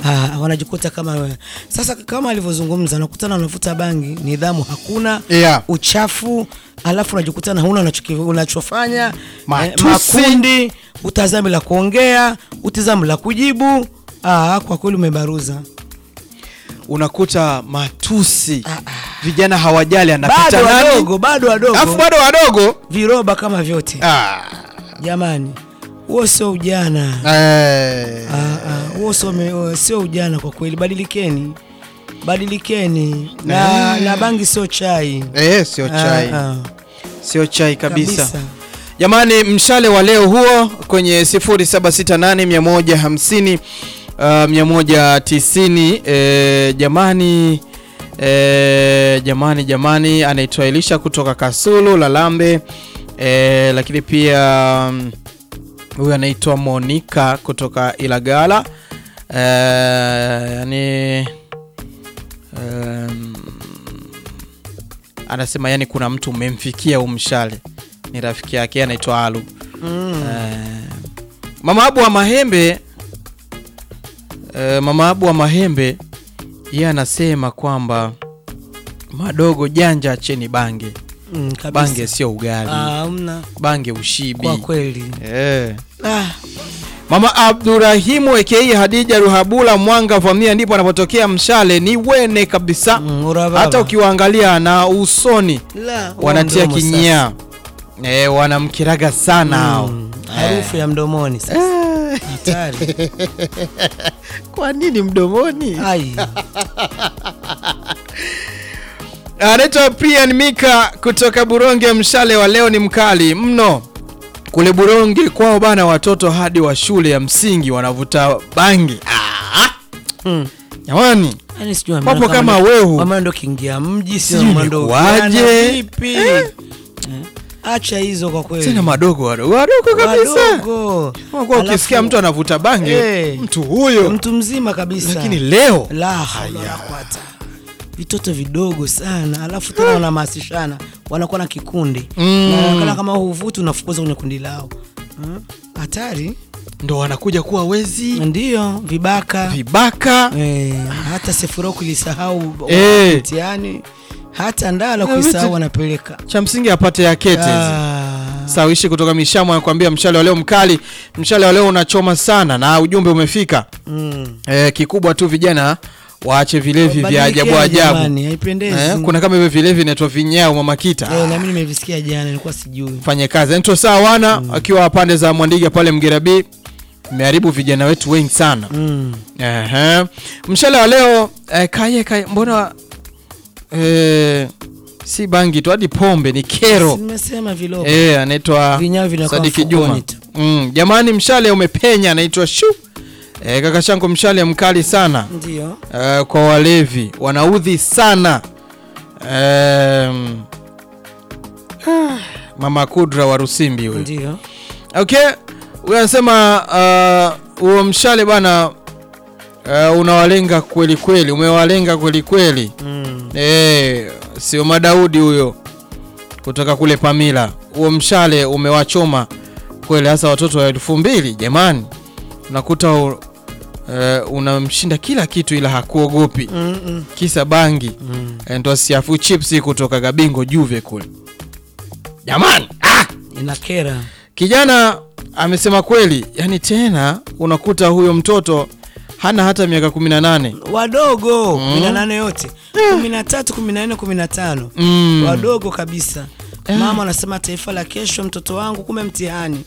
Ah, wanajikuta kama wewe. Sasa kama alivyozungumza, nakutana unavuta bangi, nidhamu hakuna, Yeah. uchafu, alafu unajikutana huna unachoki- unachofanya, Matusi. makundi, utazami la kuongea, utizami la kujibu. Ah, kwa kweli umebaruza. unakuta matusi vijana hawajali anapita Bado nani wadogo, bado wadogo, alafu bado wadogo viroba kama vyote. ah. Jamani, huo sio ujana. eh. Ah, ah, huo sio me- sio ujana kwa kweli. Badilikeni, badilikeni na, na bangi sio chai. Eh, sio chai Ah, ah, sio chai kabisa, kabisa. jamani mshale wa leo huo kwenye 0768 150 uh, 190 eh, jamani eh, jamani jamani anaitwa Elisha kutoka Kasulu Lalambe eh, lakini pia mm, huyu anaitwa Monica kutoka Ilagala eh, yani um, anasema yani kuna mtu umemfikia umshale ni rafiki yake anaitwa Alu Mm. Eh, mama Abu wa Mahembe eh, mama Abu wa Mahembe yeye anasema kwamba madogo janja acheni bange Mm, kabisa. bange sio ugali Ah, hamna bange ushibi kwa kweli. eh. Ah, Mama Abdurahimu aka Hadija Ruhabula Mwanga Vamia ndipo anapotokea mshale ni wene kabisa mm, urababa. hata ukiwaangalia na usoni La, huo wanatia mdomo kinyaa e, wanamkiraga sana sasa. hao Mm, harufu ya mdomoni sasa. Hatari. kwa nini mdomoni Ai. anaitwa Prian Mika kutoka Buronge mshale wa leo ni mkali mno kule Buronge kwao bana watoto hadi wa shule ya msingi wanavuta bangi ah, Mm. jamani Yaani sijui Wapo wameona kama ndo- wehu. wameona ndo kiingia mji sio Sijui wameona ndo ilikuwaje. vijana vipi? Eh. Acha hizo kwa kweli. tena madogo wadogo wadogo kabisa Wadogo. Unakuwa ukisikia Alafu- mtu anavuta bangi Eh. mtu huyo mtu mzima kabisa. lakini leo la haula wala quwata. Vitoto vidogo sana, alafu tena wanahamasishana, wanakuwa na kikundi Mm. Na wanaonekana kama huvuti, unafukuza kwenye kundi lao. Hmm? Hatari ndo wanakuja kuwa wezi ndio, vibaka vibaka eh, hata sefuro kulisahau Eh. mtihani, hata ndala Na kuisahau vitu- wanapeleka cha msingi apate yakete hizi. Ah. Sawishi kutoka Mishamo anakuambia mshale wa leo mkali, mshale wa leo unachoma sana, na ujumbe umefika. Mm. E, kikubwa tu vijana waache vilevi vya ajabu Badilikeni ajabu. jamani, haipendezi. Eh, kuna kama hivyo vilevi inaitwa vinyao mama kita. Eh, na mimi nimevisikia jana, nilikuwa sijui. Fanye kazi. Anaitwa Sawana akiwa pande za Mwandiga pale Mgerabi. Imeharibu vijana wetu wengi sana. Mm. Ehe. Mshale wa leo eh, kaye kaye mbona eh, si bangi tu hadi pombe ni kero. Nimesema vilogo. Eh, anaitwa Vinyago vinakuwa Sadiki mfukoni Juma. tu. Mm, jamani mshale umepenya anaitwa shu. Eh, kaka shangu mshale mkali sana. Ndio. Eh, kwa walevi wanaudhi sana. Em, ah, Mama Kudra wa Rusimbi huyo. Ndio. Okay, huyo anasema uh, huo mshale bana uh, unawalenga kweli kweli, umewalenga kweli kweli. Mm. Eh, sio Madaudi huyo kutoka kule Pamila. Huo mshale umewachoma kweli, hasa watoto wa elfu mbili. Jamani, unakuta uh, unamshinda kila kitu, ila hakuogopi Mm -mm. kisa bangi Mm. Eh, ndo siafu chips kutoka Gabingo Juve kule. Jamani, ah! Inakera. Kijana amesema kweli, yani tena unakuta huyo mtoto hana hata miaka 18. Wadogo Mm. kumi na nane yote kumi na tatu kumi na nne kumi na tano Mm. wadogo kabisa. Eh. Mama anasema taifa la kesho, mtoto wangu, kume mtihani.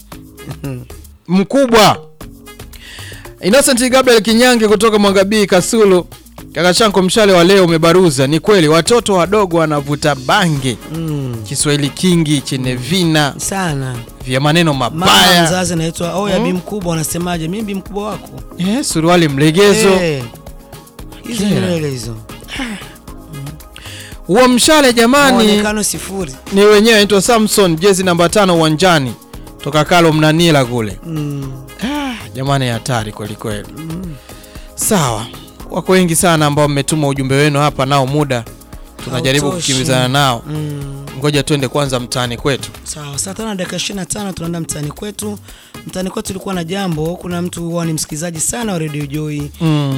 mkubwa Innocent Gabriel Kinyange kutoka Mwangabii Kasulu. Kaka chanko mshale wa leo umebaruza. Ni kweli watoto wadogo wanavuta bange, Mm. Kiswahili kingi chenye vina Sana vya maneno mama mabaya, mzazi anaitwa oya Mm. bi mkubwa, unasemaje? Mimi bi mkubwa wako eh, suruali mlegezo. Eh. hizo Kera. nywele hizo, Huo mshale jamani muonekano sifuri. ni wenyewe anaitwa Samson, jezi namba tano uwanjani toka Kalo Mnanila kule. Mm. Ah, jamani hatari kweli kweli. Sawa, wako wengi sana ambao mmetuma ujumbe wenu hapa, nao muda tunajaribu Hautoshi. kukimbizana nao. Mm. Ngoja twende kwanza mtaani kwetu. Sawa, saa tano na dakika ishirini na tano tunaenda mtaani kwetu. Mtaani kwetu tulikuwa na jambo. Kuna mtu huwa ni msikilizaji sana wa Radio Joy Mm.